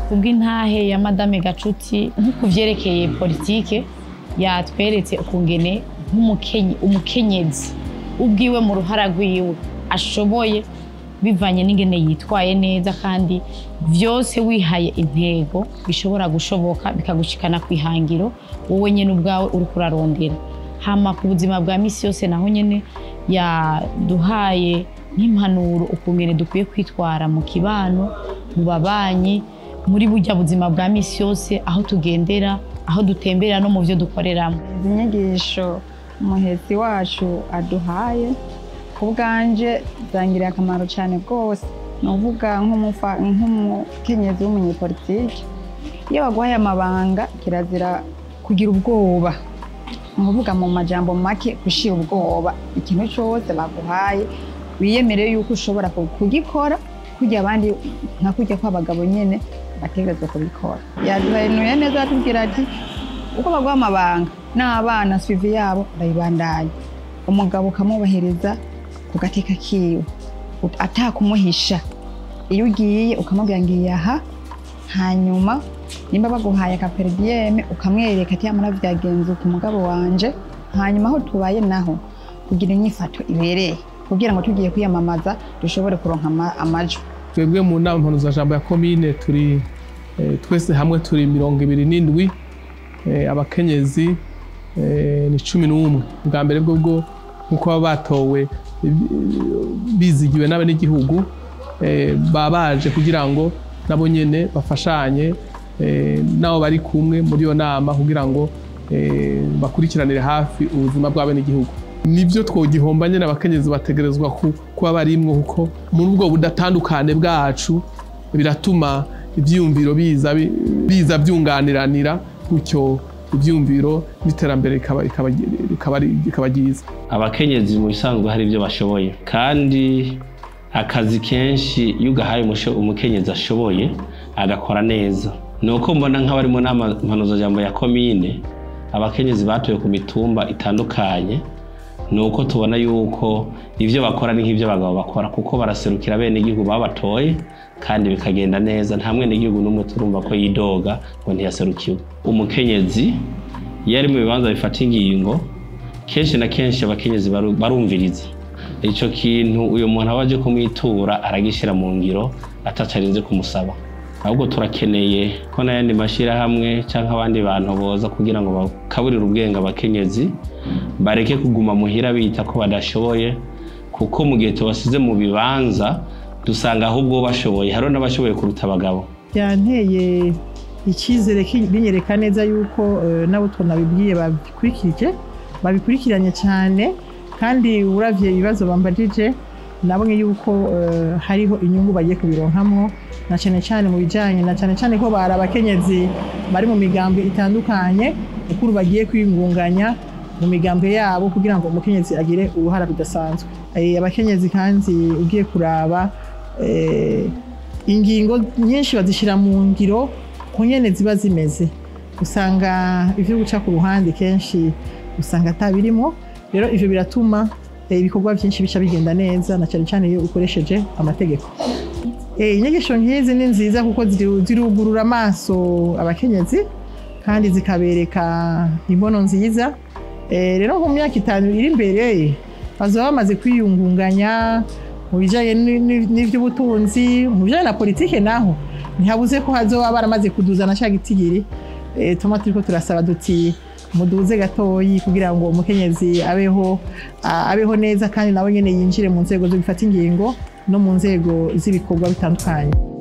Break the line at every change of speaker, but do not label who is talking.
kubw'intahe ya madame gacuti nko ku vyerekeye politike yatweretse ukungene nk'umukenye- umukenyezi ubwiwe mu ruhara rwiwe ashoboye bivanye n'ingene yitwaye neza kandi vyose wihaye intego bishobora gushoboka bikagushikana ku ihangiro wowe nyene ubwawe uriko urarondera hama ku buzima bwa misi yose naho nyene yaduhaye nk'impanuro ukungene dukwiye kwitwara mu kibano mu babanyi muri burya buzima bwa misi yose aho tugendera aho dutembera no mu vyo dukoreramo
izi nyigisho umuhetsi wacu aduhaye ku bwanje zangiriye akamaro cyane rwose ni uvuga nk'umufa- nk'umukenyezi w'umunyepolitiki iyo baguhaye amabanga kirazira kugira ubwoba ni ukuvuga mu majambo make gushira ubwoba ikintu cyose baguhaye wiyemere yuko ushobora ku- kugikora kujya abandi nka kujya kw'abagabo nyine bategerezwa kubikora yaduhanuye neza atubwira ati uko baguha amabanga n'abana sivi yabo urayibandanya umugabo ukamwubahiriza ku gateka kiwe ut- atakumuhisha iyo ugiye ukamubwira ngiye aha hanyuma nimba baguhaye akaperidiyeme ukamwereka ati yamara byagenze uku umugabo wanje hanyuma aho tubaye naho kugira inyifato ibereye kugira ngo tugiye kwiyamamaza dushobore kuronka ama- amajwi
twebwe mu nama mpanuzajambo ya komine turi eh, twese hamwe turi mirongo ibiri n'indwi eh, abakenyezi eh, ni cumi n'umwe bwa mbere bwo bwo nk'uko baba batowe eh, bizigiwe n'abenegihugu eh, baba baje kugira ngo nabo nyene bafashanye eh, n'abo bari kumwe muri iyo nama kugira ngo eh, bakurikiranire hafi ubuzima bw'abenegihugu nibyo twogihomba nyine abakenyezi bategerezwa ku- kuba barimwo kuko muri ubwo budatandukane bwacu biratuma ibyiyumviro biza bi- biza byunganiranira gutyo ibyiyumviro n'iterambere rikaba- rikaba rikaba ari- rikaba ryiza
abakenyezi mu bisanzwe hari ibyo bashoboye kandi akazi kenshi iyo ugahaye umusho- umukenyezi ashoboye agakora neza ni uko mbona nk'abari mu nama mpanuzajambo ya komine abakenyezi batoye ku mitumba itandukanye ni uko tubona yuko ibyo bakora ni nk'ibyo abagabo bakora kuko baraserukira bene igihugu babatoye kandi bikagenda neza nta mwene igihugu n'umwe turumva ko yidoga ngo ntiyaserukiwe umukenyezi iyo ari mu bibanza bifata ingingo kenshi na kenshi abakenyezi baru- barumviriza icyo kintu uyu muntu aba aje kumwitura aragishyira mu ngiro atacarinze kumusaba ahubwo turakeneye ko n'ayandi mashyirahamwe cyangwa abandi bantu boza kugira ngo bakaburire ubwenge abakenyezi bareke kuguma muhira bita ko badashoboye kuko mu gihe tubasize mu bibanza dusanga ahubwo bashoboye hariho n'abashoboye kuruta abagabo
byanteye icyizere ki- binyereka neza yuko eh, nabo tunabibwiye babikurikije babikurikiranye cyane kandi uravye ibibazo bambajije nabonye yuko eh, hariho inyungu bagiye kubironkamo na cyane cyane mu bijyanye na cyane cyane ko bari abakenyezi bari mu migambwe itandukanye ukuru bagiye kwiyungunganya mu migambwe yabo kugira ngo umukenyezi agire uruhara rudasanzwe Eh, abakenyezi kandi ugiye kuraba eh, ingingo nyinshi bazishyira mu ngiro ku nyene ziba zimeze usanga ivyo guca ku ruhande kenshi usanga atabirimo rero ivyo biratuma eh, ibikorwa byinshi bica bigenda neza na cyane cyane iyo ukoresheje amategeko Eh, inyigisho nk'izi ni nziza kuko ziru- zirugurura amaso abakenyezi kandi zikabereka imbono nziza Eh, rero mu myaka itanu iri imbere bazaba bamaze kwiyungunganya mu bijyanye ni- ni- n'iby'ubutunzi mu bijyanye na politike naho ntihabuze ko hazoba baramaze kuduzana cya gitigiri Eh, tuma turiko turasaba duti muduze gatoyi kugira ngo umukenyezi abeho a- abeho neza kandi nawe nyene yinjire mu nzego zo gufata ingingo no mu nzego z'ibikorwa bitandukanye